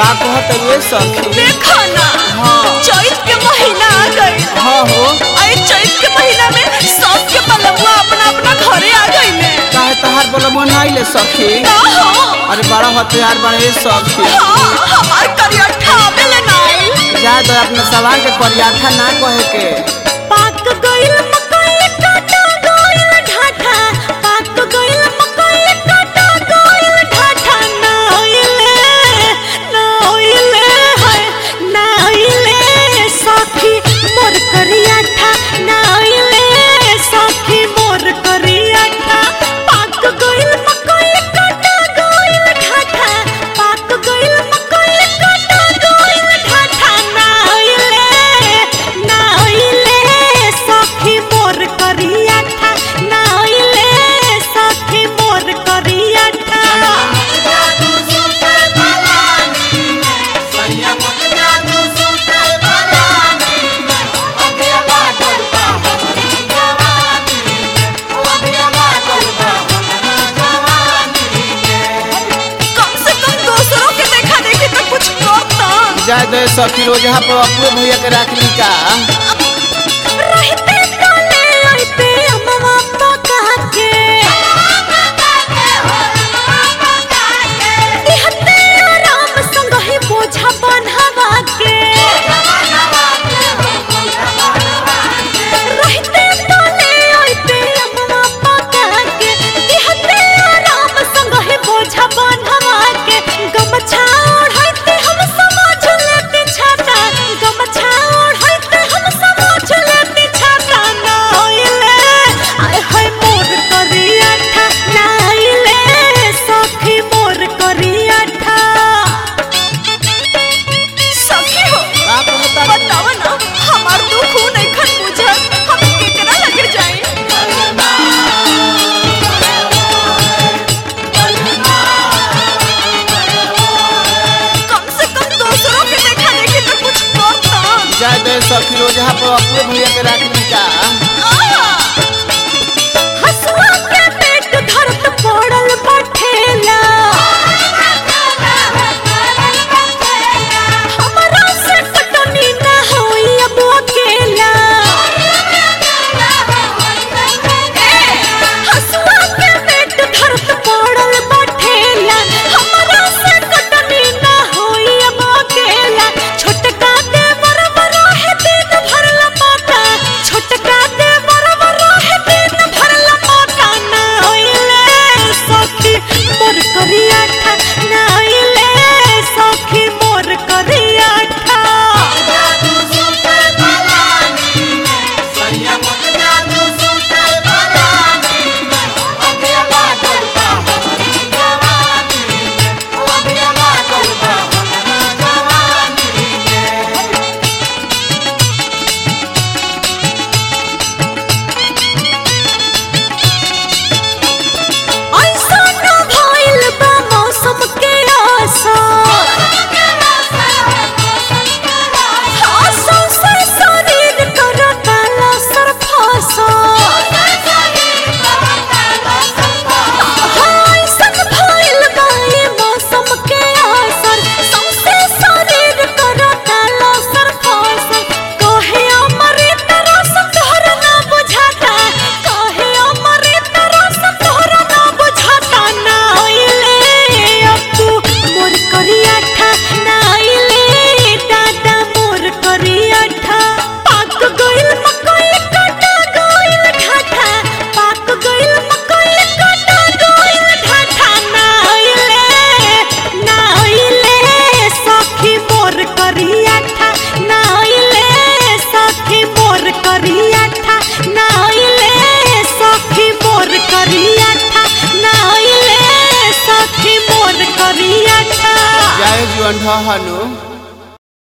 का कहत रे सखी देखो ना हाँ। चैत के महीना आ गई हाँ हो अरे चैत के महीना में सबके पलंगवा अपना अपना घरे आ गई ने काहे तहार बोला मन आइले सखी ना हो अरे बड़ा हथियार बड़े सखी हाँ हमार करियठा आवेले नाई जा दो अपने सवाल के परियाठा ना कहे के पाक गइल मकई काटा गइल ढाठा पाक गइल मकई काटा गइल ढाठा ना ओइले ना ओइले हाय ना ओइले सखी मोर करियाठा ना ओइले सखी मोर करियाठा पाक गइल मकई काटा गइल ढाठा पाक गइल मकई काटा गइल ढाठा ना ओइले ना ओइले सखी मोर करियाठा ना ओइले सखी मोर करियाठा कम से कम दूसरों के देखा देखी तो कुछ करता जा दो सखी रोज यहाँ पर अपने भैया के रखली का रहते काले रहते अम्मा पका के दिहते आराम संग ही बोझा बन्हवा के रहते काले रहते अम्मा पका के दिहते आराम संग ही बोझा बन्हवा के गमछा ओढ़ते हम समाज लेते छाता गमछा ओढ़ते हम समाज लेते छाता ना ओइले आय हाय मोर करियाठा ना ओइले सखी मोर करियाठा सखी हो का कहता रे? बताओ ना हमार दुख हो नहीं खन बुझत हम केकरा लगे जाए कम से कम दूसरों के देखा देखी तो कुछ करता जा दो सखी रोज यहाँ पर अपने भैया के रखली का हसुआ के पेट धरत पड़ल बठेला हमरा से कटनी ना होई अब अकेला हसुआ के पेट धरत पड़ल बठेला हमरा से कटनी ना होई अब अकेला छोटका दे बराबर है दिन भर लपाटा छोटका दे बराबर है दिन भर लपाटा ना होइले सखी मोर करियाठा ना होइले सखी मोर करियाठा ऐसा न भइल बा मौसम के असर असर से शरीर करता लसर फसर ऐसन भइल बा ई मौसम के असर सौंसे शरीर करता लसर फसर कहे अमृत रस तोहर ना बुझाता कहे अमृत रस तोहर ना बुझाता ना आइले अप्पू मोर करियाठा ना आइले दादा मोर करियाठा पाक गइल मकई काटा गइल ढाठा पाक गइल मकई काटा गइल ढाठा ना आइले ना आइले सखी मोर करियाठा ना आइले सखी मोर करियाठा ना आइले सखी मोर करियाठा ना आइले सखी मोर करियाठा जाए जीवन ढहनु